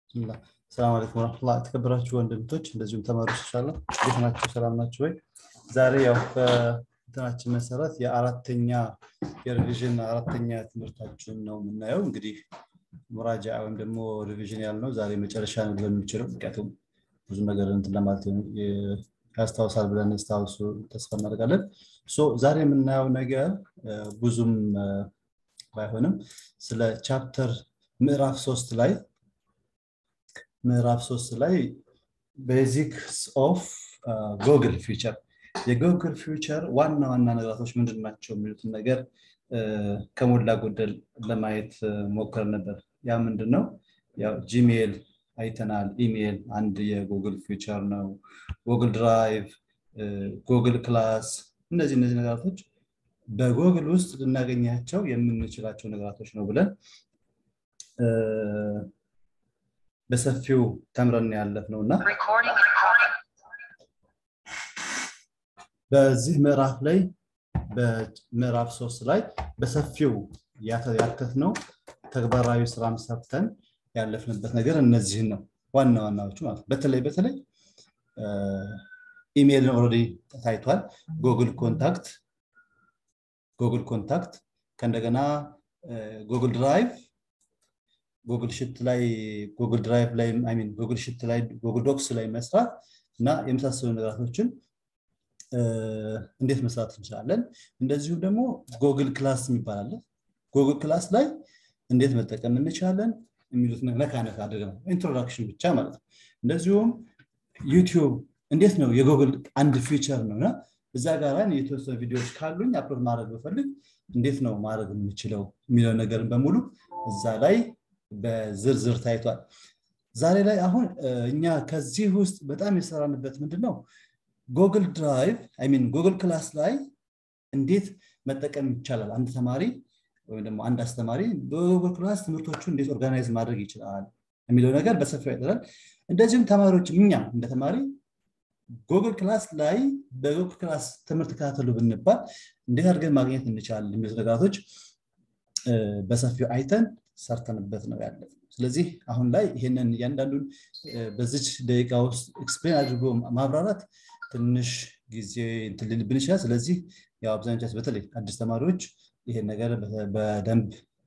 ብስሚላህ ሰላም አለይኩም ወረሕመቱላህ የተከበራችሁ ወንድምቶች እንደዚሁም ተማሪዎች ይሻላል እንዴት ናቸው ሰላም ናቸው ወይ ዛሬ ያው በእንትናችን መሰረት የአራተኛ የሪቪዥን አራተኛ ትምህርታችን ነው የምናየው እንግዲህ ሙራጃ ወይም ደግሞ ሪቪዥን ያልነው ዛሬ መጨረሻ ነው ሊሆን የሚችለው ምክንያቱም ብዙ ነገር እንትን ለማለት ያስታውሳል ብለን ስታውሱ ተስፋ እናደርጋለን ዛሬ የምናየው ነገር ብዙም ባይሆንም ስለ ቻፕተር ምዕራፍ ሶስት ላይ ምዕራፍ ሶስት ላይ ቤዚክስ ኦፍ ጎግል ፊውቸር የጎግል ፊውቸር ዋና ዋና ነገራቶች ምንድን ናቸው የሚሉትን ነገር ከሞላ ጎደል ለማየት ሞከር ነበር ያ ምንድን ነው ያው ጂሜል አይተናል ኢሜል አንድ የጉግል ፊውቸር ነው ጉግል ድራይቭ ጉግል ክላስ እነዚህ እነዚህ ነገራቶች በጉግል ውስጥ ልናገኛቸው የምንችላቸው ነገራቶች ነው ብለን በሰፊው ተምረን ያለፍ ነው እና በዚህ ምዕራፍ ላይ በምዕራፍ ሶስት ላይ በሰፊው ያከት ነው ተግባራዊ ስራም ሰርተን ያለፍንበት ነገር እነዚህን ነው ዋና ዋናዎቹ ማለት በተለይ በተለይ ኢሜይልን ኦልሬዲ ታይቷል ጉግል ኮንታክት ጉግል ኮንታክት ከእንደገና ጉግል ድራይቭ ጉግል ሽት ላይ ጉግል ድራይቭ ላይ ሚን ጉግል ሽት ላይ ጉግል ዶክስ ላይ መስራት እና የመሳሰሉ ነገራቶችን እንዴት መስራት እንችላለን እንደዚሁም ደግሞ ጉግል ክላስ የሚባላለ ጉግል ክላስ ላይ እንዴት መጠቀም እንችላለን የሚሉት ነካ ነካ አድርገው ኢንትሮዳክሽን ብቻ ማለት ነው እንደዚሁም ዩቲዩብ እንዴት ነው የጉግል አንድ ፊቸር ነው እና እዛ ጋር የተወሰኑ ቪዲዮዎች ካሉኝ አፕሎድ ማድረግ በፈልግ እንዴት ነው ማድረግ የምችለው የሚለው ነገርን በሙሉ እዛ ላይ በዝርዝር ታይቷል ዛሬ ላይ አሁን እኛ ከዚህ ውስጥ በጣም የሰራንበት ምንድን ነው ጉግል ድራይቭ ሚን ጉግል ክላስ ላይ እንዴት መጠቀም ይቻላል አንድ ተማሪ ወይም ደግሞ አንድ አስተማሪ በጉግል ክላስ ትምህርቶቹ እንዴት ኦርጋናይዝ ማድረግ ይችላል የሚለው ነገር በሰፊው ያጠራል እንደዚሁም ተማሪዎች እኛ እንደ ተማሪ ጉግል ክላስ ላይ በጉግል ክላስ ትምህርት ከታተሉ ብንባል እንዴት አድርገን ማግኘት እንችላለን የሚሉት ነገራቶች በሰፊው አይተን ሰርተንበት ነው ያለ ስለዚህ አሁን ላይ ይህንን እያንዳንዱን በዚች ደቂቃ ውስጥ ኤክስፕሌን አድርጎ ማብራራት ትንሽ ጊዜ ልልብን ይችላል ስለዚህ ያው አብዛኞቻችን በተለይ አዲስ ተማሪዎች ይሄን ነገር በደንብ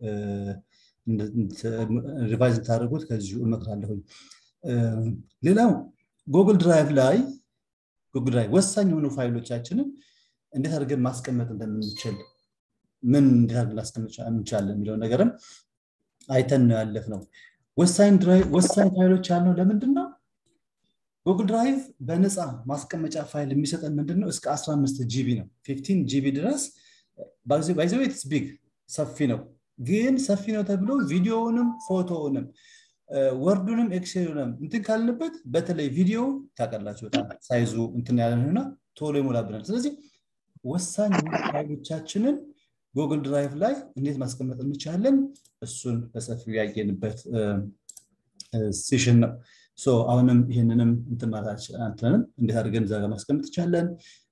ሪቫይዝ እንታደርጉት ከዚሁ እመክራለሁኝ ሌላው ጉግል ድራይቭ ላይ ጉግል ድራይቭ ወሳኝ የሆኑ ፋይሎቻችንን እንዴት አድርገን ማስቀመጥ እንደምንችል ምን እንዴት አድርገን ላስቀምጥ እንችላለን የሚለው ነገርም አይተን ነው ያለፍ ነው ወሳኝ ፋይሎች ያልነው ለምንድን ነው ጉግል ድራይቭ በነፃ ማስቀመጫ ፋይል የሚሰጠን ምንድን ነው እስከ 15 ጂቢ ነው 15 ጂቢ ድረስ ባይዘዌትስ ቢግ ሰፊ ነው ግን ሰፊ ነው ተብሎ ቪዲዮውንም ፎቶውንም ወርዱንም ኤክሴሉንም እንትን ካልንበት በተለይ ቪዲዮ ታቀላችሁ በጣም ሳይዙ እንትን ያለንና ቶሎ ይሞላብናል ስለዚህ ወሳኝ ፋይሎቻችንን ጉግል ድራይቭ ላይ እንዴት ማስቀመጥ እንችላለን እሱን በሰፊው ያየንበት ሴሽን ነው አሁንም ይህንንም እንትንም እንዴት አድርገን እዛ ማስቀመጥ ይቻለን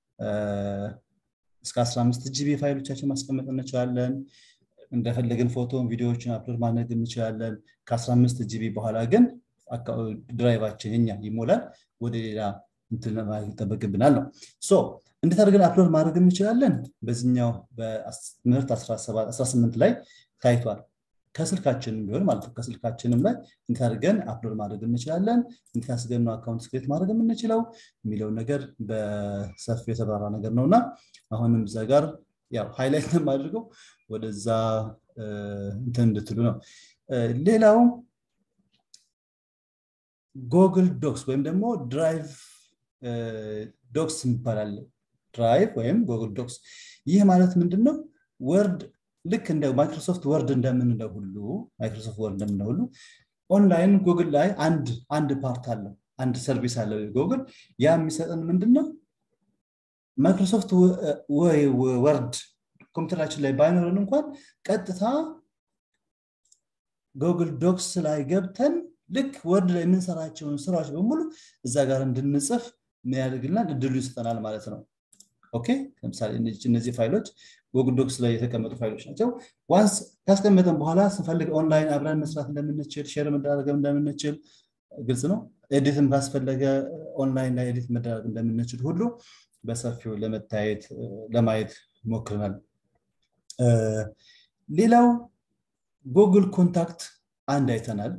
እስከ 15 ጂቢ ፋይሎቻችን ማስቀመጥ እንችላለን እንደፈለግን ፎቶን ቪዲዮዎችን አፕሎድ ማድረግ እንችላለን ከ15 ጂቢ በኋላ ግን ድራይቫችን እኛ ይሞላል ወደ ሌላ ይጠበቅብናል ነው እንዴት አድርገን አፕሎድ ማድረግ እንችላለን በዚኛው በትምህርት 18 ላይ ታይቷል ከስልካችንም ቢሆን ማለት ነው ከስልካችንም ላይ እንዴት አድርገን አፕሎድ ማድረግ እንችላለን እንዴት አስገን ነው አካውንት ስክሬት ማድረግ የምንችለው የሚለውን ነገር በሰፊ የተብራራ ነገር ነው እና አሁንም እዛ ጋር ያው ሃይላይት የማድርገው ወደዛ እንትን እንድትሉ ነው ሌላው ጎግል ዶክስ ወይም ደግሞ ድራይቭ ዶክስ ይባላል ድራይቭ ወይም ጎግል ዶክስ ይህ ማለት ምንድን ነው ወርድ ልክ እንደ ማይክሮሶፍት ወርድ እንደምንለው ሁሉ ማይክሮሶፍት ወርድ እንደምንለው ሁሉ ኦንላይን ጉግል ላይ አንድ አንድ ፓርት አለው አንድ ሰርቪስ አለው ጉግል ያ የሚሰጠን ምንድን ነው ማይክሮሶፍት ወርድ ኮምፒውተራችን ላይ ባይኖረን እንኳን ቀጥታ ጉግል ዶክስ ላይ ገብተን ልክ ወርድ ላይ የምንሰራቸውን ስራዎች በሙሉ እዛ ጋር እንድንጽፍ ያደርግልናል እድሉ ይሰጠናል ማለት ነው ኦኬ ለምሳሌ እነዚህ ፋይሎች ጉግል ዶክስ ላይ የተቀመጡ ፋይሎች ናቸው ዋንስ ካስቀመጠን በኋላ ስንፈልግ ኦንላይን አብረን መስራት እንደምንችል ሼር መደራረግ እንደምንችል ግልጽ ነው ኤዲትም ካስፈለገ ኦንላይን ላይ ኤዲት መደራረግ እንደምንችል ሁሉ በሰፊው ለመታየት ለማየት ሞክረናል ሌላው ጉግል ኮንታክት አንድ አይተናል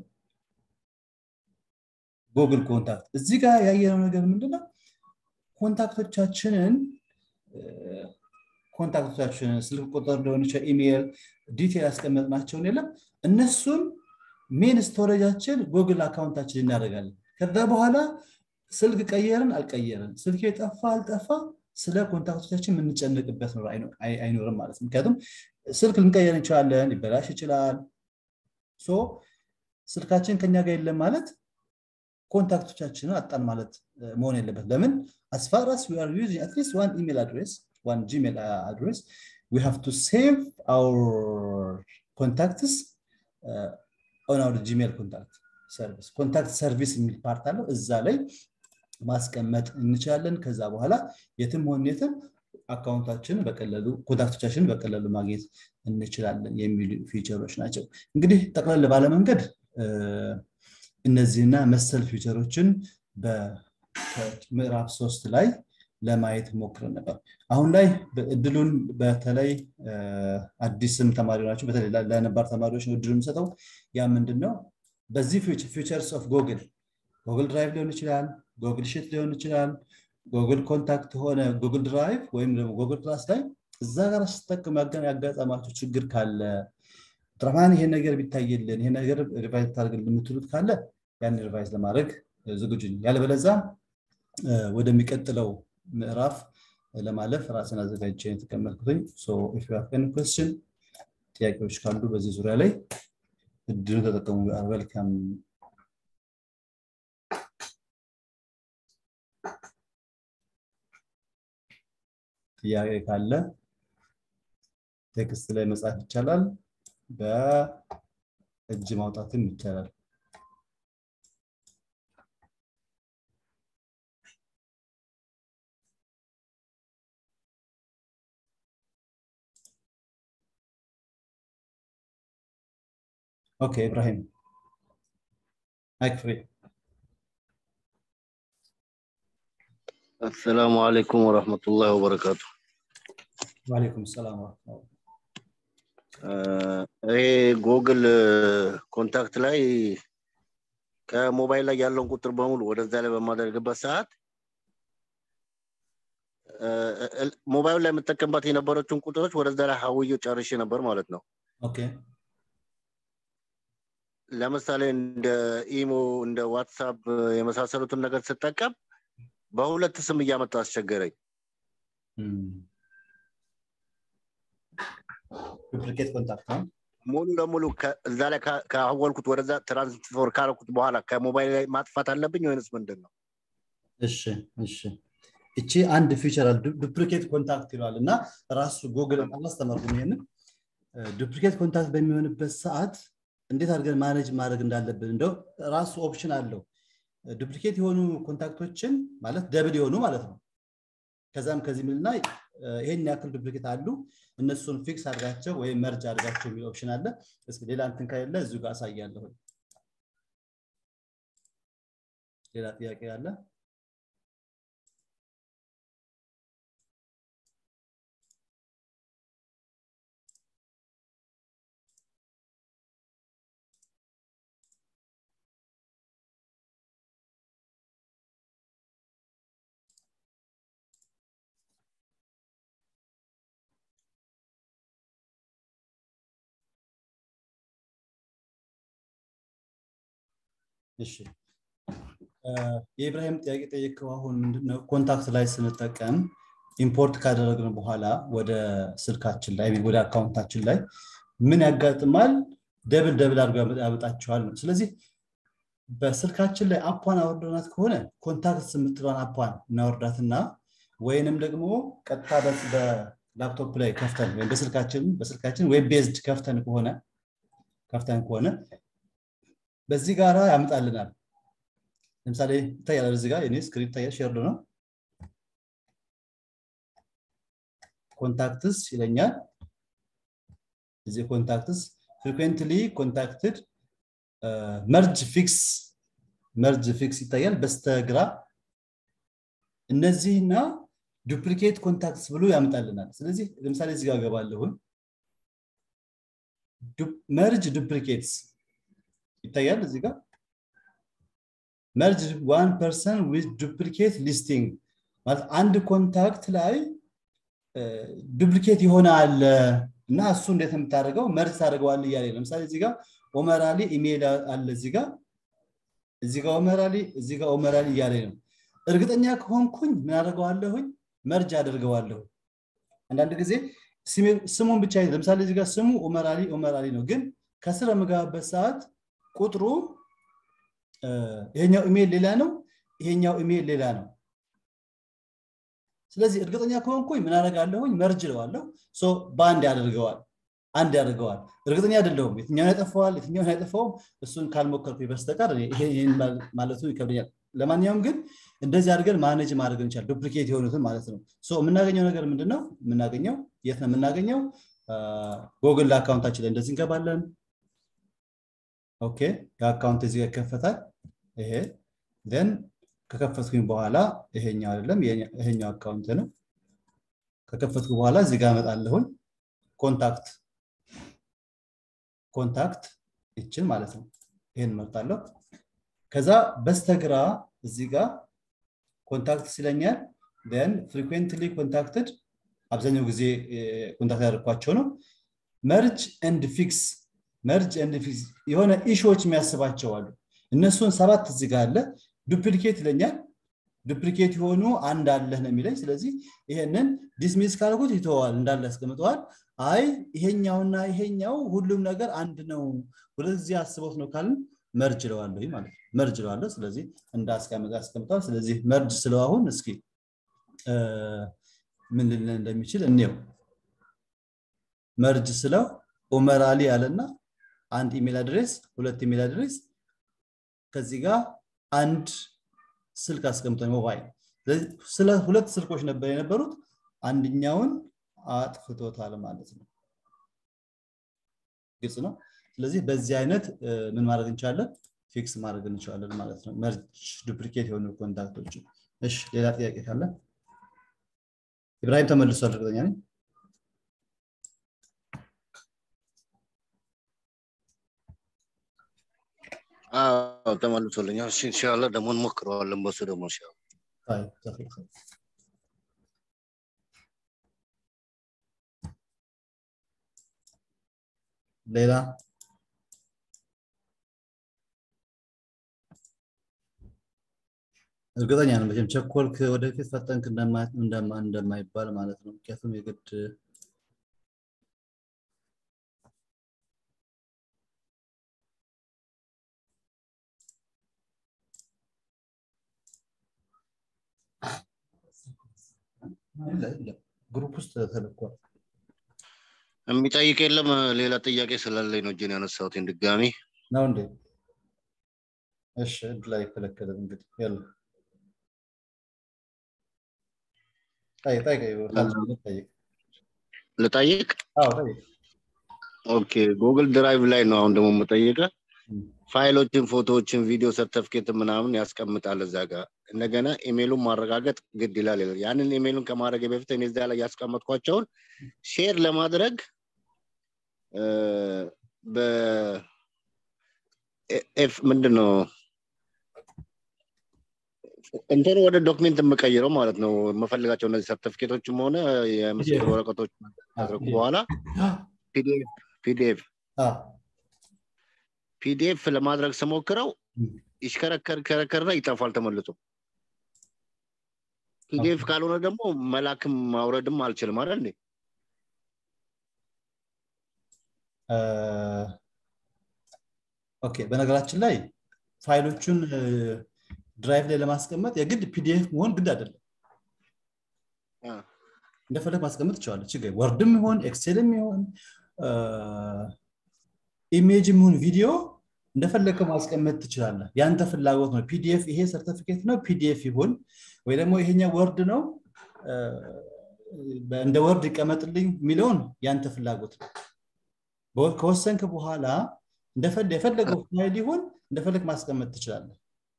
ጉግል ኮንታክት እዚህ ጋር ያየነው ነገር ምንድነው ኮንታክቶቻችንን ኮንታክቶቻችንን ስልክ ቁጥር ሊሆን ይችላል ኢሜይል ዲቴል ያስቀመጥናቸውን የለም እነሱን ሜን ስቶሬጃችን ጉግል አካውንታችን እናደርጋለን ከዛ በኋላ ስልክ ቀየርን አልቀየርን ስልክ የጠፋ አልጠፋ ስለ ኮንታክቶቻችን የምንጨንቅበት ነው አይኖርም ማለት ነው ምክንያቱም ስልክ ልንቀየር እንችላለን ሊበላሽ ይችላል ሶ ስልካችን ከኛ ጋር የለም ማለት ኮንታክቶቻችንን አጣን ማለት መሆን የለበት ለምን as far as we are using at least one email address one gmail address we have to save our contacts uh, on our gmail contact service ኮንታክት ሰርቪስ የሚል ፓርት አለው እዛ ላይ ማስቀመጥ እንችላለን ከዛ በኋላ የትም ሆን የትም አካውንታችንን በቀለሉ ኮንታክቶቻችንን በቀለሉ ማግኘት እንችላለን የሚሉ ፊቸሮች ናቸው እንግዲህ ጠቅለል ባለመንገድ እነዚህና መሰል ፊቸሮችን በምዕራፍ ሶስት ላይ ለማየት ሞክረን ነበር አሁን ላይ እድሉን በተለይ አዲስም ተማሪ ናቸው በተለይ ለነባር ተማሪዎች ነው እድሉ የምሰጠው ያ ምንድን ነው በዚህ ፊቸርስ ኦፍ ጎግል ጎግል ድራይቭ ሊሆን ይችላል ጎግል ሽት ሊሆን ይችላል ጉግል ኮንታክት ሆነ ጉግል ድራይቭ ወይም ደግሞ ጉግል ክላስ ላይ እዛ ጋር ስትጠቅም ያጋጠማቸው ችግር ካለ ጥረማን ይሄ ነገር ቢታይልን ይሄ ነገር ሪቫይዝ ታደርግልን የምትሉት ካለ ያን ሪቫይዝ ለማድረግ ዝግጁ ያለበለዛ ወደሚቀጥለው ምዕራፍ ለማለፍ ራስን አዘጋጅ የተቀመጥኩትኝ ኮስችን ጥያቄዎች ካሉ በዚህ ዙሪያ ላይ እድሉ ተጠቀሙ ዌልካም ጥያቄ ካለ ቴክስት ላይ መጻፍ ይቻላል በእጅ ማውጣትም ይቻላል ኦኬ ኢብራሂም ማይክ ፍሪ አሰላሙ አለይኩም ወረህመቱላህ ወበረካቱ ዋሌኩም ሰላም ወረህመቱላህ ይሄ ጎግል ኮንታክት ላይ ከሞባይል ላይ ያለውን ቁጥር በሙሉ ወደዛ ላይ በማደርግበት ሰዓት ሞባይል ላይ የምጠቀምባት የነበረችውን ቁጥሮች ወደዛ ላይ ሀውዬ ጨርሼ ነበር ማለት ነው ኦኬ ለምሳሌ እንደ ኢሞ እንደ ዋትሳፕ የመሳሰሉትን ነገር ስጠቀም በሁለት ስም እያመጣ አስቸገረኝ ዱፕሊኬት ኮንታክት ነው ሙሉ ለሙሉ እዛ ላይ ካወልኩት ወደዛ ትራንስፈር ካረኩት በኋላ ከሞባይል ላይ ማጥፋት አለብኝ ወይንስ ምንድን ነው እሺ እሺ እቺ አንድ ፊቸር ዱፕሊኬት ኮንታክት ይለዋል እና ራሱ ጉግል አላስተማርኩም ይሄንን ዱፕሊኬት ኮንታክት በሚሆንበት ሰዓት እንዴት አድርገን ማኔጅ ማድረግ እንዳለብን እንደው ራሱ ኦፕሽን አለው ዱፕሊኬት የሆኑ ኮንታክቶችን ማለት ደብል የሆኑ ማለት ነው ከዛም ከዚህ ምልና ይሄን ያክል ዱፕሊኬት አሉ እነሱን ፊክስ አድርጋቸው ወይም መርጅ አድርጋቸው የሚል ኦፕሽን አለ እስኪ ሌላ እንትን ከሌለ እዚሁ ጋር አሳያለሁ ሌላ ጥያቄ አለ እሺ የኢብራሂም ጥያቄ ጠየቀው አሁን ምንድነው ኮንታክት ላይ ስንጠቀም ኢምፖርት ካደረግን በኋላ ወደ ስልካችን ላይ ወደ አካውንታችን ላይ ምን ያጋጥማል ደብል ደብል አድርገው ያመጣቸዋል ነው ስለዚህ በስልካችን ላይ አፓን አወርደናት ከሆነ ኮንታክት የምትለዋን አፓን እናወርዳትና ወይንም ደግሞ ቀጥታ በላፕቶፕ ላይ ከፍተን ወይም በስልካችን በስልካችን ዌብ ቤዝድ ከፍተን ከሆነ ከፍተን ከሆነ በዚህ ጋራ ያምጣልናል ለምሳሌ ይታያል እዚህ ጋር የኔ ስክሪን ይታያል ሼርድ ነው ኮንታክትስ ይለኛል እዚህ ኮንታክትስ ፍሪኩዌንትሊ ኮንታክትድ መርጅ ፊክስ መርጅ ፊክስ ይታያል በስተግራ እነዚህና ዱፕሊኬት ኮንታክትስ ብሎ ያመጣልናል ስለዚህ ለምሳሌ እዚህ ጋር ገባለሁን መርጅ ዱፕሊኬትስ ይታያል እዚህ ጋር መርጅ ዋን ፐርሰን ዊዝ ዱፕሊኬት ሊስቲንግ ማለት አንድ ኮንታክት ላይ ዱፕሊኬት የሆነ አለ እና እሱ እንዴት የምታደርገው መርጅ ታደርገዋል እያለ ለምሳሌ እዚህ ጋር ኦመራሊ ኢሜይል አለ እዚህ ጋር እዚህ ጋር ኦመራሊ እዚህ ጋር ኦመራሊ እያለ ነው እርግጠኛ ከሆንኩኝ ምን አደርገዋለሁኝ መርጅ አደርገዋለሁ አንዳንድ ጊዜ ስሙን ብቻ ለምሳሌ እዚህ ጋር ስሙ ኦመራሊ ኦመራሊ ነው ግን ከስር የምገባበት ሰዓት ቁጥሩ ይሄኛው ኢሜይል ሌላ ነው ይሄኛው ኢሜይል ሌላ ነው ስለዚህ እርግጠኛ ከሆንኩኝ ምን አደርጋለሁኝ መርጅ ለዋለሁ በአንድ ያደርገዋል አንድ ያደርገዋል እርግጠኛ አይደለሁም የትኛውን ያጠፋዋል የትኛውን ያጠፋውም እሱን ካልሞከርኩ በስተቀር ይህን ማለቱ ይከብደኛል ለማንኛውም ግን እንደዚህ አድርገን ማኔጅ ማድረግ እንችላል ዱፕሊኬት የሆኑትን ማለት ነው የምናገኘው ነገር ምንድነው የምናገኘው የት ነው የምናገኘው ጎግል አካውንታችን ላይ እንደዚህ እንገባለን ኦኬ የአካውንት እዚህ ይከፈታል ይሄ ን ከከፈትኩኝ በኋላ ይሄኛው አይደለም ይሄኛው አካውንት ነው ከከፈትኩ በኋላ እዚህ ጋር እመጣለሁኝ ኮንታክት ኮንታክት ይችን ማለት ነው ይህን መርጣለሁ ከዛ በስተግራ እዚህ ጋር ኮንታክት ሲለኛል ን ፍሪኩዌንትሊ ኮንታክትድ አብዛኛው ጊዜ ኮንታክት ያደርኳቸው ነው መርጅ ኤንድ ፊክስ መርጅ ኤንድ ፊክስ የሆነ ኢሾዎች የሚያስባቸው አሉ እነሱን ሰባት እዚህ ጋር አለ ዱፕሊኬት ይለኛል ዱፕሊኬት የሆኑ አንድ አለህ ነው የሚለኝ ስለዚህ ይሄንን ዲስሚስ ካልኩት ይተዋል እንዳለ ያስቀምጠዋል አይ ይሄኛውና ይሄኛው ሁሉም ነገር አንድ ነው ወደዚህ አስቦት ነው ካልን መርጅ ለዋለሁ ማለት መርጅ ለዋለሁ ስለዚህ እንዳስቀምጠ ያስቀምጠዋል ስለዚህ መርጅ ስለው አሁን እስኪ ምን ልልን እንደሚችል እንየው መርጅ ስለው ኦመራሊ አለና አንድ ኢሜል አድሬስ ሁለት ኢሜል አድሬስ ከዚህ ጋር አንድ ስልክ አስቀምጠ ሞባይል ስለ ሁለት ስልኮች ነበር የነበሩት አንድኛውን አጥፍቶታል ማለት ነው ግልጽ ነው ስለዚህ በዚህ አይነት ምን ማድረግ እንችላለን ፊክስ ማድረግ እንችላለን ማለት ነው መርጅ ዱፕሊኬት የሆኑ ኮንታክቶች እሺ ሌላ ጥያቄ ካለ ኢብራሂም ተመልሷል እርግጠኛ ነኝ አዎ ተመልሶልኛል እሺ ኢንሻአላህ ደግሞ እንሞክረዋለን በሱ ደግሞ ኢንሻአላህ طيب جزاك خير ሌላ እርግጠኛ ነው መቼም ቸኮልክ ወደፊት ፈጠንክ እንደማይባል ማለት ነው ምክንያቱም የግድ ግሩፕ ውስጥ ተልኳል የሚጠይቅ የለም ሌላ ጥያቄ ስላለኝ ነው እጅን ያነሳሁት ድጋሚ ነው እንዴ እሺ እድል አይከለከልም እንግዲህ ያለ ጠይቅ ጠይቅ ጠይቅ ልጠይቅ አዎ ጠይቅ ኦኬ ጉግል ድራይቭ ላይ ነው አሁን ደግሞ የምጠይቀ ፋይሎችን ፎቶዎችን ቪዲዮ ሰርተፍኬት ምናምን ያስቀምጣል እዛ ጋር እንደገና ኢሜይሉን ማረጋገጥ ግድ ይላል ይላል ያንን ኢሜይሉን ከማድረግ በፊት እኔ እዛ ላይ ያስቀመጥኳቸውን ሼር ለማድረግ በኤፍ ምንድን ነው እንትን ወደ ዶክሜንት የምቀይረው ማለት ነው የምፈልጋቸው እነዚህ ሰርቲፊኬቶችም ሆነ የምስክር ወረቀቶች ካደረጉ በኋላ ፒዲኤፍ ፒዲኤፍ ለማድረግ ስሞክረው ይሽከረከር ከረከርና ይጠፋል ተመልሶ ፒዲኤፍ ካልሆነ ደግሞ መላክም ማውረድም አልችልም አይደል እንዴ ኦኬ በነገራችን ላይ ፋይሎቹን ድራይቭ ላይ ለማስቀመጥ የግድ ፒዲኤፍ መሆን ግድ አይደለም እንደፈለግ ማስቀመጥ ይችላለ ችግር ወርድም ይሆን ኤክሴልም ይሆን ኢሜጅም ይሁን ቪዲዮ እንደፈለግከው ማስቀመጥ ትችላለህ ያንተ ፍላጎት ነው ፒዲኤፍ ይሄ ሰርቲፊኬት ነው ፒዲኤፍ ይሁን ወይ ደግሞ ይሄኛ ወርድ ነው እንደ ወርድ ይቀመጥልኝ የሚለውን ያንተ ፍላጎት ነው በወር- ከወሰንክ በኋላ እንደፈለ- የፈለገው ፋይል ይሁን እንደፈለግ ማስቀመጥ ትችላለህ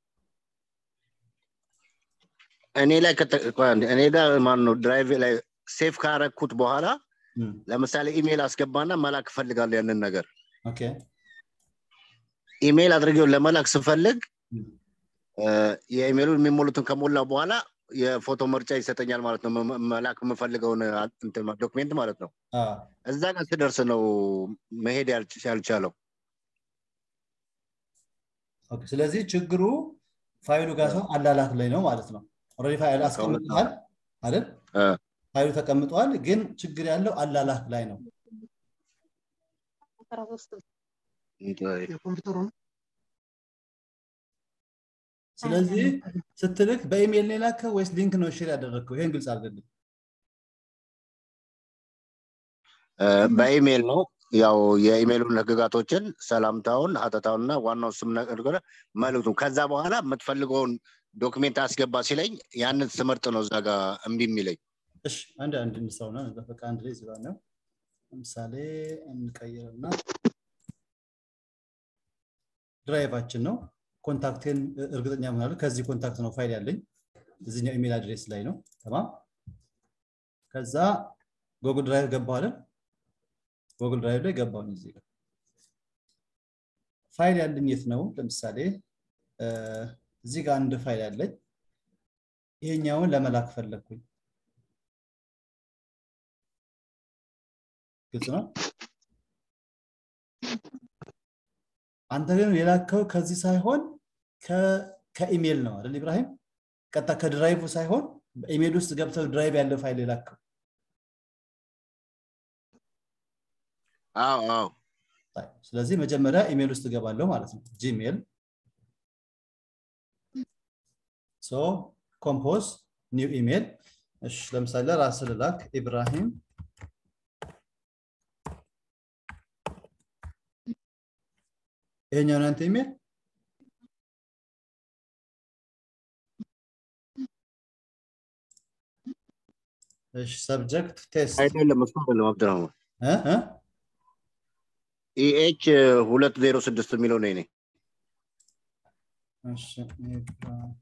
እኔ ላይ ከተ- ቆይ አንዴ፣ እኔ ጋር ማን ነው ድራይቭ ላይ ሴፍ ካረኩት በኋላ እም፣ ለምሳሌ ኢሜል አስገባና መላክ እፈልጋለሁ ያንን ነገር ኦኬ ኢሜል አድርጌው ለመላክ ስፈልግ እም፣ እ፣ የኢሜሉን የሚሞሉትን ከሞላ በኋላ የፎቶ ምርጫ ይሰጠኛል ማለት ነው መ- መላክ የምፈልገውን አ- እንትን ዶክሜንት ማለት ነው አ፣ እዛ ጋር ስደርስ ነው መሄድ ያልች- ያልቻለው ኦኬ። ስለዚህ ችግሩ ፋይሉ ጋር ሰው አላላክ ላይ ነው ማለት ነው ኦልሬዲ ፋይል አስቀምጠሃል አይደል እ፣ ፋይሉ ተቀምጧል ግን ችግር ያለው አላላክ ላይ ነው የኮምፒውተሩ ነው ስለዚህ ስትልክ በኢሜይል ነው የላከው ወይስ ሊንክ ነው ሼር ያደረግከው ይሄን ግልጽ አድርግልኝ እ፣ በኢሜል ነው ያው የኢሜሉን ህግጋቶችን ሰላምታውን ሀተታውንና ዋናው ስም ነገር መልዕክቱ ከዛ በኋላ የምትፈልገውን ዶክሜንት አስገባ ሲለኝ ያንን ስመርጥ ነው እዛ ጋር እምቢ የሚለኝ እሺ አንድ አንድ እንስራውና በቃ አንድ ላይ ዝባ ነው ለምሳሌ እንቀይርና ድራይቫችን ነው ኮንታክቴን እርግጠኛ ምናለ ከዚህ ኮንታክት ነው ፋይል ያለኝ እዚኛው ኢሜል አድሬስ ላይ ነው ተማም ከዛ ጎግል ድራይቭ ገባዋለን ጎግል ድራይቭ ላይ ገባሁኝ እዚህ ጋር ፋይል ያለኝ የት ነው ለምሳሌ እ፣ እዚህ ጋር አንድ ፋይል ያለኝ ይሄኛውን ለመላክ ፈለግኩኝ ግልጽ ነው አንተ ግን የላከው ከዚህ ሳይሆን ከ- ከኢሜል ነው አይደል ኢብራሂም ቀጥታ ከድራይቭ ሳይሆን በኢሜል ውስጥ ገብተው ድራይቭ ያለው ፋይል የላከው አዎ አዎ ጣይ- ስለዚህ መጀመሪያ ኢሜል ውስጥ እገባለሁ ማለት ነው ጂሜል ሶ ኮምፖዝ ኒው ኢሜል እሺ ለምሳሌ ራስ ልላክ ኢብራሂም ይሄኛው ነው ያንተ ኢሜል እሺ ሰብጀክት ቴስት አይደለም እሱ አይደለም አብድራህማን እ እ ኢኤች ሁለት ዜሮ ስድስት የሚለው ነው እኔ እሺ ኢብራሂም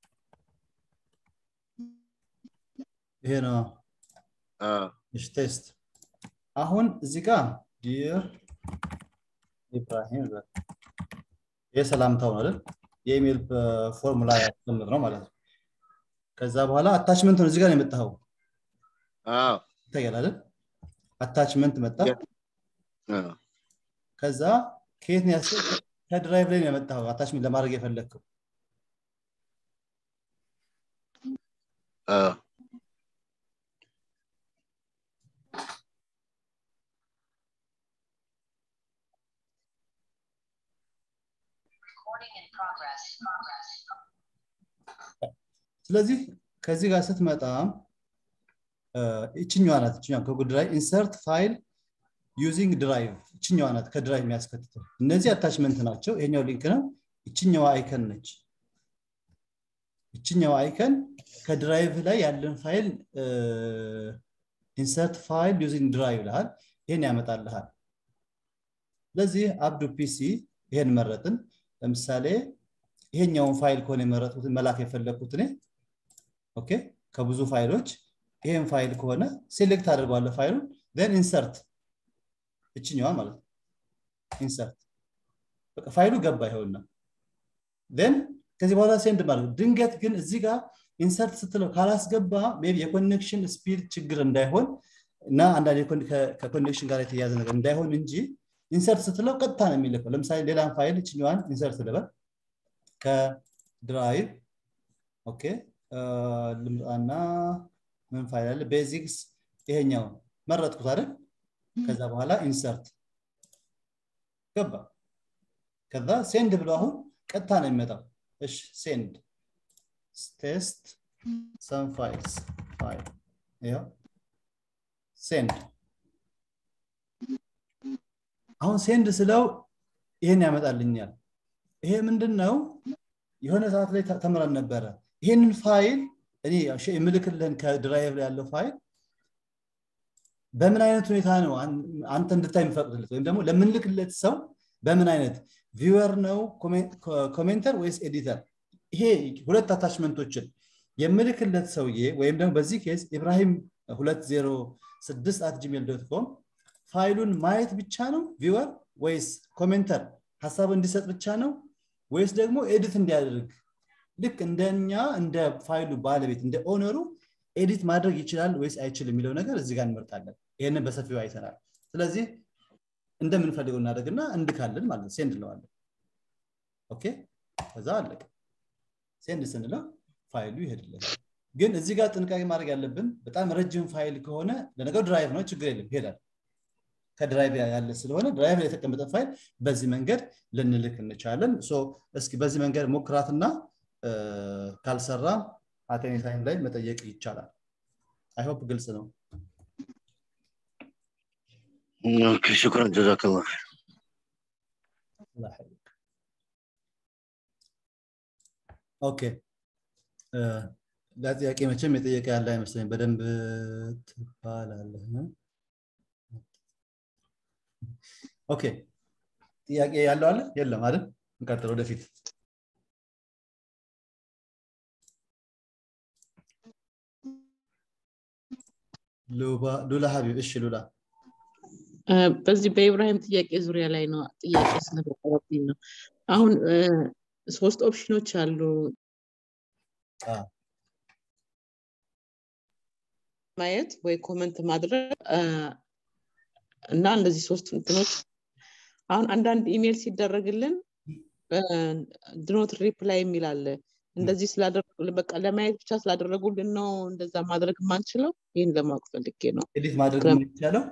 ይሄ ነው እሺ ቴስት አሁን እዚህ ጋር ዲር ኢብራሂም በል። ይሄ ሰላምታው ነው አይደል የኢሜል ፎርሙላ ያስቀምጥ ነው ማለት ነው ከዛ በኋላ አታችመንት ነው እዚህ ጋር ነው የመጣኸው አዎ ይታያል አይደል አታችመንት መጣ አዎ ከዛ ከየት ነው ያስ ከድራይቭ ላይ ነው የመጣኸው አታችመንት ለማድረግ የፈለግከው አዎ Recording in progress. Progress. ስለዚህ ከዚህ ጋር ስትመጣ እ፣ ይችኛዋ ናት ይችኛዋ ከጉድ ድራይቭ ኢንሰርት ፋይል ዩዚንግ ድራይቭ ይችኛዋ ናት ከድራይቭ የሚያስከትተው እነዚህ አታችመንት ናቸው ይሄኛው ሊንክ ነው ይችኛዋ አይከን ነች ይችኛዋ አይከን ከድራይቭ ላይ ያለን ፋይል ኢንሰርት ፋይል ዩዚንግ ድራይቭ ይልሃል ይሄን ያመጣልሃል ስለዚህ አብዱ ፒሲ ይሄን መረጥን ለምሳሌ ይሄኛውን ፋይል ከሆነ የመረጥኩት መላክ የፈለግኩት እኔ ኦኬ ከብዙ ፋይሎች ይሄን ፋይል ከሆነ ሴሌክት አድርገዋለሁ ፋይሉን ን ኢንሰርት እችኛዋ ማለት ነው ኢንሰርት በቃ ፋይሉ ገባ ይኸውና ን ከዚህ በኋላ ሴንድ ማለት ነው። ድንገት ግን እዚህ ጋር ኢንሰርት ስትለው ካላስገባ ሜይ ቢ የኮኔክሽን ስፒድ ችግር እንዳይሆን እና አንዳንድ የኮን- ከ- ከኮኔክሽን ጋር የተያያዘ ነገር እንዳይሆን እንጂ ኢንሰርት ስትለው ቀጥታ ነው የሚልከው ለምሳሌ ሌላን ፋይል እችኛዋን ኢንሰርት ልበል ከድራይቭ ኦኬ እ፣ ልምጣና ምን ፋይል አለ ቤዚክስ ይሄኛው መረጥኩት አይደል ከዛ በኋላ ኢንሰርት ገባ ከዛ ሴንድ ብሎ አሁን ቀጥታ ነው የሚመጣው እሺ ሴንድ ቴስት ሰም ፋይልስ ፋይል ይኸው ሴንድ አሁን ሴንድ ስለው ይሄን ያመጣልኛል ይሄ ምንድን ነው የሆነ ሰዓት ላይ ተ- ተምረን ነበረ ይሄንን ፋይል እኔ ሽ- የምልክልህን ከድራይቭ ላይ ያለው ፋይል በምን አይነት ሁኔታ ነው አንተ እንድታይ የሚፈቅድለት ወይም ደግሞ ለምንልክለት ሰው በምን አይነት ቪወር ነው ኮሜንተር ወይስ ኤዲተር ይሄ ሁለት አታችመንቶችን የምልክለት ሰውዬ ወይም ደግሞ በዚህ ኬስ ኢብራሂም 206 አት ጂሜል ዶት ኮም ፋይሉን ማየት ብቻ ነው ቪወር ወይስ ኮሜንተር ሀሳብ እንዲሰጥ ብቻ ነው ወይስ ደግሞ ኤዲት እንዲያደርግ ልክ እንደኛ እንደ ፋይሉ ባለቤት እንደ ኦነሩ ኤዲት ማድረግ ይችላል ወይስ አይችልም የሚለው ነገር እዚህ ጋር እንመርጣለን ይህንን በሰፊው አይተናል ስለዚህ እንደምንፈልገው እናደርግና እንድካለን ማለት ነው ሴንድ እንለዋለን ኦኬ ከዛ አለቀ ሴንድ ስንለው ፋይሉ ይሄድልን ግን እዚህ ጋር ጥንቃቄ ማድረግ ያለብን በጣም ረጅም ፋይል ከሆነ ለነገሩ ድራይቭ ነው ችግር የለም ይሄዳል ከድራይቭ ያለ ስለሆነ ድራይቭ ላይ የተቀመጠ ፋይል በዚህ መንገድ ልንልክ እንችላለን እስኪ በዚህ መንገድ ሞክራትና ካልሰራ አቴኒ ታይም ላይ መጠየቅ ይቻላል አይሆፕ ግልጽ ነው ሽኩረን ጀዛከላ ኦኬ ለጥያቄ መቼም የጠየቀ ያለ አይመስለኝ በደንብ ትባላለህ ኦኬ ጥያቄ ያለው አለ የለም አይደል እንቀጥል ወደፊት ሉላ ሀቢብ እሺ ሉላ በዚህ በኢብራሂም ጥያቄ ዙሪያ ላይ ነው ጥያቄ ስለተቀረብኝ ነው አሁን ሶስት ኦፕሽኖች አሉ ማየት ወይ ኮመንት ማድረግ እና እነዚህ ሶስት እንትኖች አሁን አንዳንድ ኢሜል ሲደረግልን ድኖት ሪፕላይ የሚል አለ እንደዚህ ስላደረጉልን በቃ ለማየት ብቻ ስላደረጉልን ነው እንደዛ ማድረግ የማንችለው ይህን ለማወቅ ፈልጌ ነው ኤዲት ማድረግ የሚቻለው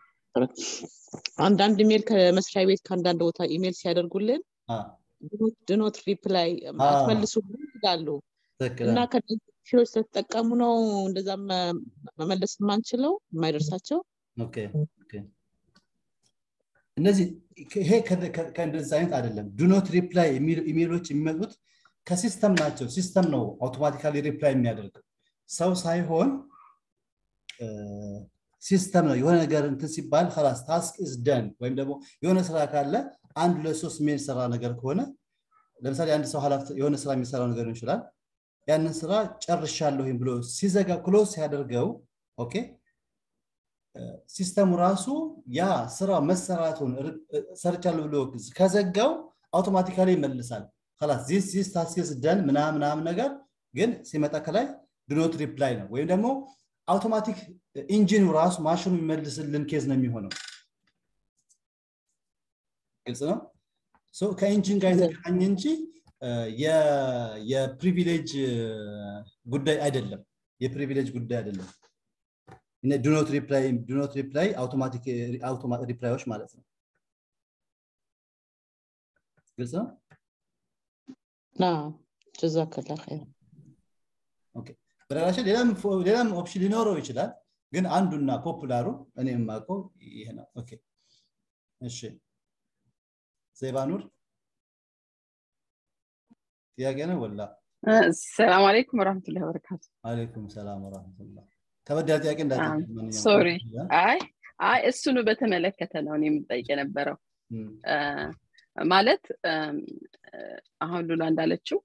አንዳንድ ኢሜል ከመስሪያ ቤት ከአንዳንድ ቦታ ኢሜል ሲያደርጉልን ድኖት ሪፕላይ አትመልሱ ይላሉ እና ከፊዎች ስለተጠቀሙ ነው እንደዛ መመለስ የማንችለው የማይደርሳቸው እነዚህ ይሄ ከእንደዚህ አይነት አይደለም ዱኖት ሪፕላይ ኢሜሎች የሚመጡት ከሲስተም ናቸው ሲስተም ነው አውቶማቲካሊ ሪፕላይ የሚያደርገው ሰው ሳይሆን ሲስተም ነው የሆነ ነገር እንትን ሲባል ላስ ታስክ ኢዝ ደን ወይም ደግሞ የሆነ ስራ ካለ አንድ ለሶስት ሜል ሰራ ነገር ከሆነ ለምሳሌ አንድ ሰው የሆነ ስራ የሚሰራው ነገር ይችላል ያንን ስራ ጨርሻለሁ ብሎ ሲዘጋ ክሎዝ ሲያደርገው ኦኬ ሲስተሙ ራሱ ያ ስራ መሰራቱን ሰርቻለሁ ብሎ ከዘጋው አውቶማቲካሊ ይመልሳል ላስ ዚስ ዚስ ታስክስ ደን ምናምን ነገር ግን ሲመጣ ከላይ ድኖት ሪፕላይ ነው ወይም ደግሞ አውቶማቲክ ኢንጂኑ ራሱ ማሽኑ የሚመልስልን ኬዝ ነው የሚሆነው ግልጽ ነው ከኢንጂን ጋር የተገናኘ እንጂ የፕሪቪሌጅ ጉዳይ አይደለም የፕሪቪሌጅ ጉዳይ አይደለም ዱኖት ሪፕላይ ዱኖት ሪፕላይ አውቶማቲክ ሪፕላዮች ማለት ነው ግልጽ ነው ጀዛከላ በነገራችን ሌላም ኦፕሽን ሊኖረው ይችላል ግን አንዱና ፖፑላሩ እኔ የማውቀው ይሄ ነው ኦኬ እሺ ዘይባኑር ጥያቄ ነው ወላ ሰላም አለይኩም ወረህመቱላሂ ወበረካቱ አለይኩም ሰላም ወረህመቱላ ከበድ ያለ ጥያቄ እንዳ ሶሪ አይ አይ እሱኑ በተመለከተ ነው እኔ የምጠይቅ የነበረው ማለት አሁን ሉላ እንዳለችው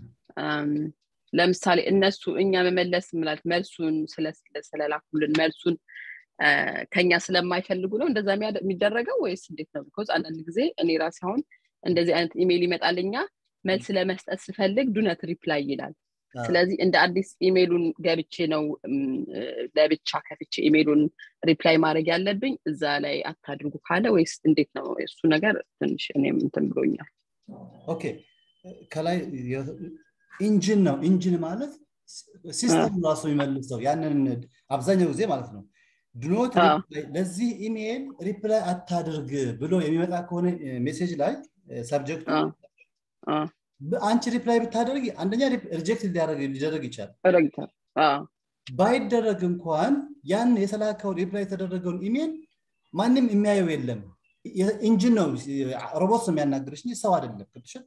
ለምሳሌ እነሱ እኛ መመለስ ምላት መልሱን ስለላኩልን መልሱን ከኛ ስለማይፈልጉ ነው እንደዛ የሚደረገው ወይስ እንዴት ነው ቢኮዝ አንዳንድ ጊዜ እኔ ራሴ አሁን እንደዚህ አይነት ኢሜይል ይመጣልኛ መልስ ለመስጠት ስፈልግ ዱነት ሪፕላይ ይላል ስለዚህ እንደ አዲስ ኢሜይሉን ገብቼ ነው ለብቻ ከፍቼ ኢሜይሉን ሪፕላይ ማድረግ ያለብኝ እዛ ላይ አታድርጉ ካለ ወይስ እንዴት ነው እሱ ነገር ትንሽ እኔም እንትን ብሎኛል ኦኬ ከላይ ኢንጂን ነው ኢንጂን ማለት ሲስተም ራሱ የሚመልሰው ያንን አብዛኛው ጊዜ ማለት ነው ድኖት ለዚህ ኢሜይል ሪፕላይ አታድርግ ብሎ የሚመጣ ከሆነ ሜሴጅ ላይ ሰብጀክቱ አንቺ ሪፕላይ ብታደርግ አንደኛ ሪጀክት ሊደረግ ይቻላል ባይደረግ እንኳን ያን የተላከው ሪፕላይ የተደረገውን ኢሜይል ማንም የሚያየው የለም ኢንጂን ነው ሮቦት ነው የሚያናግርሽ ሰው አይደለም ቅድሽን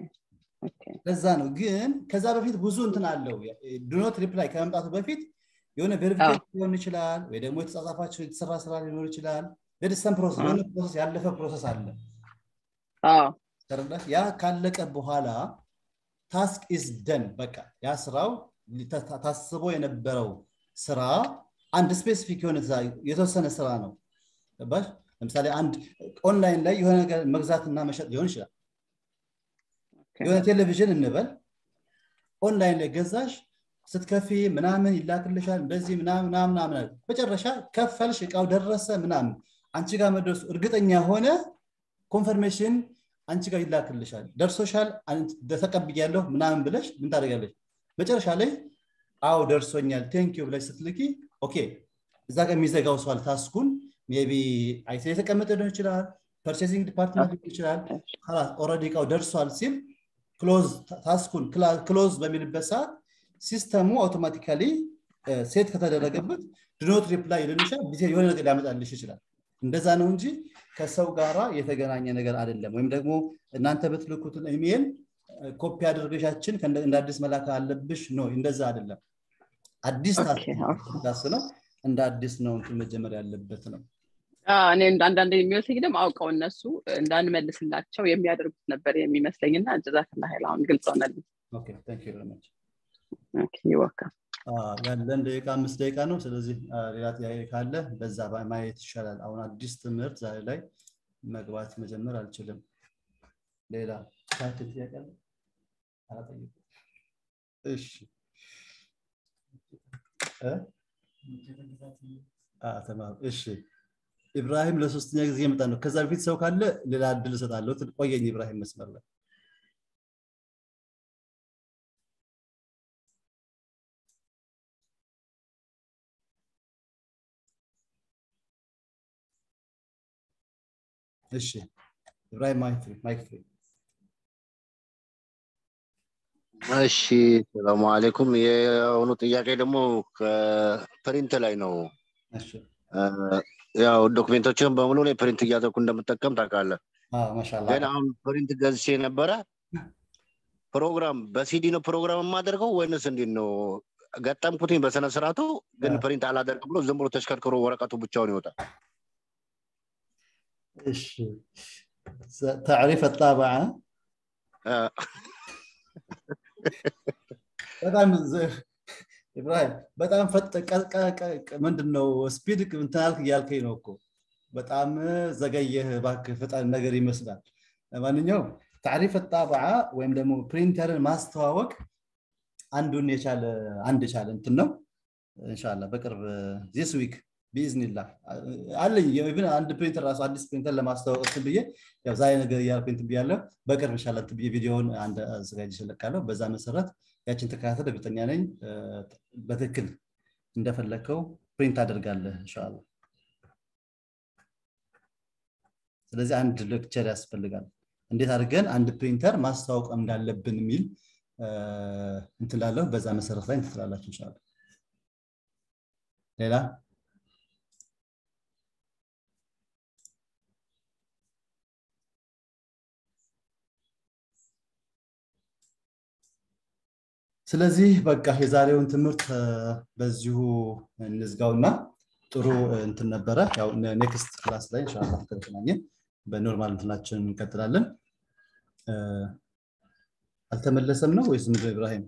ለዛ ነው ግን ከዛ በፊት ብዙ እንትን አለው ዱኖት ሪፕላይ ከመምጣቱ በፊት የሆነ ቬሪፊኬሽን ሊሆን ይችላል ወይ ደግሞ የተጻጻፋቸው የተሰራ ስራ ሊኖር ይችላል ደድሰን ፕሮሰስ የሆነ ፕሮሰስ ያለፈ ፕሮሰስ አለ ተረዳህ ያ ካለቀ በኋላ ታስክ ኢዝ ደን በቃ ያ ስራው ታስቦ የነበረው ስራ አንድ ስፔሲፊክ የሆነ የተወሰነ ስራ ነው ገባሽ ለምሳሌ አንድ ኦንላይን ላይ የሆነ ነገር መግዛትና መሸጥ ሊሆን ይችላል የሆነ ቴሌቪዥን እንበል ኦንላይን ላይ ገዛሽ ስትከፊ ምናምን ይላክልሻል እንደዚህ ምናምን ምናምን መጨረሻ ከፈልሽ እቃው ደረሰ ምናምን አንቺ ጋር መድረሱ እርግጠኛ ሆነ ኮንፈርሜሽን አንቺ ጋር ይላክልሻል ደርሶሻል ተቀብያለሁ ምናምን ብለሽ ምን ታደርጋለች መጨረሻ ላይ አው ደርሶኛል ቴንኪዩ ብለሽ ስትልኪ ኦኬ እዛ ጋር የሚዘጋው ሰዋል ታስኩን ቢ አይቲ የተቀመጠ ሊሆን ይችላል ፐርቼሲንግ ዲፓርትመንት ሊሆን ይችላል ኦረዲ እቃው ደርሷል ሲል ክሎዝ ታስኩን ክሎዝ በሚልበት ሰዓት ሲስተሙ አውቶማቲካሊ ሴት ከተደረገበት ድኖት ሪፕላይ ልንሻል የሆነ ነገር ሊያመጣልሽ ይችላል እንደዛ ነው እንጂ ከሰው ጋራ የተገናኘ ነገር አይደለም ወይም ደግሞ እናንተ በትልኩትን ኢሜል ኮፒ አድርገሻችን እንደ አዲስ መላክ አለብሽ ነው እንደዛ አይደለም አዲስ ታስ ነው እንደ አዲስ ነው መጀመር ያለበት ነው እኔ አንዳንድ የሚመስለኝ ደግሞ አውቀው እነሱ እንዳንመልስላቸው የሚያደርጉት ነበር የሚመስለኝ እና ጀዛክላ ሀይል አሁን ግልጽ ሆነልኝ ይወካ ያለን ደቂቃ አምስት ደቂቃ ነው ስለዚህ ሌላ ጥያቄ ካለ በዛ ማየት ይሻላል አሁን አዲስ ትምህርት ዛሬ ላይ መግባት መጀመር አልችልም ሌላ ታክል ጥያቄ አለ አላጠየቁ እሺ ተማሩ እሺ ኢብራሂም ለሶስተኛ ጊዜ የመጣ ነው ከዛ በፊት ሰው ካለ ሌላ እድል እሰጣለሁ ቆየኝ ኢብራሂም መስመር ላይ እሺ ኢብራሂም ማይክ ፍሪ እሺ ሰላሙ አሌይኩም የሆኑ ጥያቄ ደግሞ ከፕሪንት ላይ ነው ያው ዶክሜንቶችን በሙሉ ላይ ፕሪንት እያደረኩ እንደምጠቀም ታውቃለህ ግን አሁን ፕሪንት ገዝቼ ነበረ ፕሮግራም በሲዲ ነው ፕሮግራም የማደርገው ወይንስ እንዴት ነው ገጠምኩትኝ በስነ ስርዓቱ ግን ፕሪንት አላደርግ ብሎ ዝም ብሎ ተሽከርክሮ ወረቀቱ ብቻውን ይወጣል ايش تعريف الطابعه በጣም ኢብራሂም በጣም ምንድን ነው ስፒድ እንትናልክ እያልከኝ ነው እኮ በጣም ዘገየህ ባክ ፍጣን ነገር ይመስላል ለማንኛውም ታሪፍ ጣብዓ ወይም ደግሞ ፕሪንተርን ማስተዋወቅ አንዱን የቻለ አንድ የቻለ እንትን ነው እንሻላ በቅርብ ዚስ ዊክ ቢዝኒላህ አለኝ ኢቭን አንድ ፕሪንተር ራሱ አዲስ ፕሪንተር ለማስተዋወቅ ብዬ ያው ዛሬ ነገር እያልኩ እንትን ብያለሁ በቅርብ ይሻላል እንትን ብዬ ቪዲዮውን አንድ አዘጋጅ ይለቃለሁ በዛ መሰረት ያችን ተከታተል እርግጠኛ ነኝ በትክክል እንደፈለግከው ፕሪንት አደርጋለህ እንሻላ ስለዚህ አንድ ሌክቸር ያስፈልጋል እንዴት አድርገን አንድ ፕሪንተር ማስተዋወቅ እንዳለብን የሚል እንትላለሁ በዛ መሰረት ላይ እንትላላችሁ እንሻላ ሌላ ስለዚህ በቃ የዛሬውን ትምህርት በዚሁ እንዝጋውና ጥሩ እንትን ነበረ ያው ኔክስት ክላስ ላይ እንሻላ ከተገናኘን በኖርማል እንትናችን እንቀጥላለን አልተመለሰም ነው ወይስ ምንድን ኢብራሂም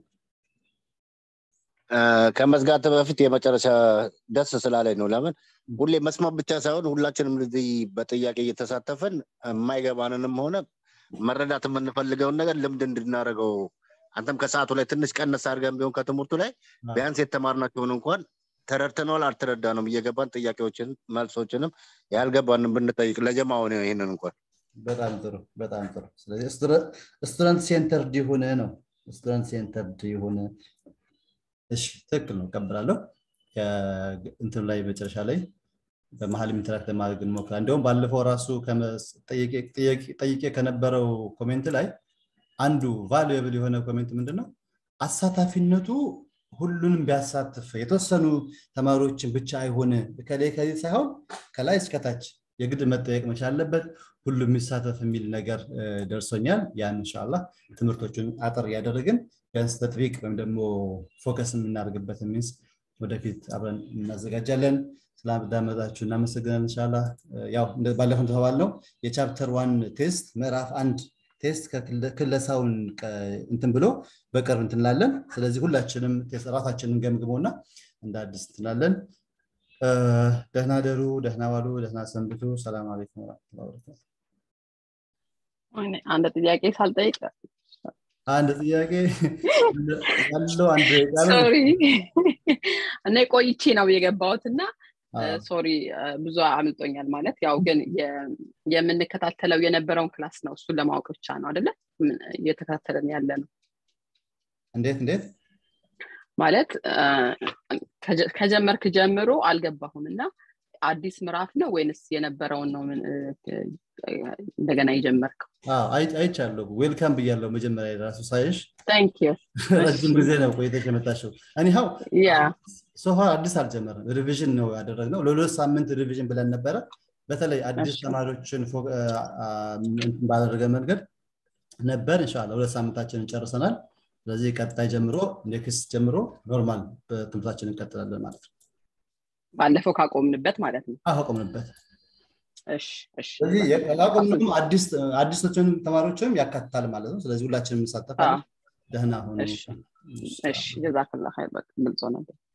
ከመዝጋት በፊት የመጨረሻ ደስ ስላለኝ ነው ለምን ሁሌ መስማት ብቻ ሳይሆን ሁላችንም እዚህ በጥያቄ እየተሳተፈን የማይገባንንም ሆነ መረዳት የምንፈልገውን ነገር ልምድ እንድናደርገው አንተም ከሰዓቱ ላይ ትንሽ ቀነስ አድርገን ቢሆን ከትምህርቱ ላይ ቢያንስ የተማርናቸውን እንኳን ተረድተነዋል አልተረዳንም እየገባን ጥያቄዎችን መልሶችንም ያልገባንም ብንጠይቅ ለጀማ ሆነ ይህንን እንኳን በጣም ጥሩ በጣም ጥሩ ስለዚህ ስቱደንት ሴንተርድ የሆነ ነው ስቱደንት ሴንተርድ የሆነ እሺ ትክክል ነው ቀብላለሁ እንትን ላይ መጨረሻ ላይ በመሀል ኢንተራክት ለማድረግ እንሞክራል እንዲሁም ባለፈው ራሱ ጠይቄ ከነበረው ኮሜንት ላይ አንዱ ቫሉብል የሆነ ኮሜንት ምንድነው አሳታፊነቱ ሁሉንም ቢያሳትፍ የተወሰኑ ተማሪዎችን ብቻ አይሆን ከላይ ከዚህ ሳይሆን ከላይ እስከታች የግድ መጠየቅ መቻል አለበት ሁሉም የሚሳተፍ የሚል ነገር ደርሶኛል ያን እንሻላ ትምህርቶቹን አጠር እያደረግን ቢያንስ ተጥቢቅ ወይም ደግሞ ፎከስ የምናደርግበት ሚንስ ወደፊት አብረን እናዘጋጃለን ስላዳመጣችሁ እናመሰግናለን እንሻላ ያው ባለፈው እንደተባልነው የቻፕተር ዋን ቴስት ምዕራፍ አንድ ቴስት ክለሳውን እንትን ብሎ በቅርብ እንትንላለን ስለዚህ ሁላችንም ራሳችንን ገምግሞና እንደ አዲስ እንትላለን ደህና ደሩ ደህና ዋሉ ደህና ሰንብቱ ሰላም አለይኩም ወረመቱላ ወበረካቱ አንድ ጥያቄ ሳልጠይቅ አንድ ጥያቄ ያለው አንድ ሶሪ እና ቆይቼ ነው የገባሁት እና ሶሪ ብዙ አምልጦኛል ማለት ያው ግን የምንከታተለው የነበረውን ክላስ ነው እሱን ለማወቅ ብቻ ነው አደለ እየተከታተለን ያለ ነው እንዴት እንዴት ማለት ከጀመርክ ጀምሮ አልገባሁም እና አዲስ ምዕራፍ ነው ወይንስ የነበረውን ነው እንደገና የጀመርከው አይቻለሁ ዌልካም ብያለሁ መጀመሪያ ራሱ ሳይሽ ታንክ ረጅም ጊዜ ነው ቆይተሽ የመጣሽው እኒሃው ሶፋ አዲስ አልጀመረም ሪቪዥን ነው ያደረግነው ለሁለት ሳምንት ሪቪዥን ብለን ነበረ በተለይ አዲስ ተማሪዎችን ባደረገ መንገድ ነበር እንሻላ ሁለት ሳምንታችንን ጨርሰናል ስለዚህ ቀጣይ ጀምሮ ኔክስት ጀምሮ ኖርማል በትምህርታችን እንቀጥላለን ማለት ነው ባለፈው ካቆምንበት ማለት ነው አቆምንበት ስለዚህ ያቆምንም አዲሶችን ተማሪዎችንም ያካትታል ማለት ነው ስለዚህ ሁላችንም እንሳተፋለን ደህና ሆኑ እሺ ጀዛክላ ግልጾ ነበር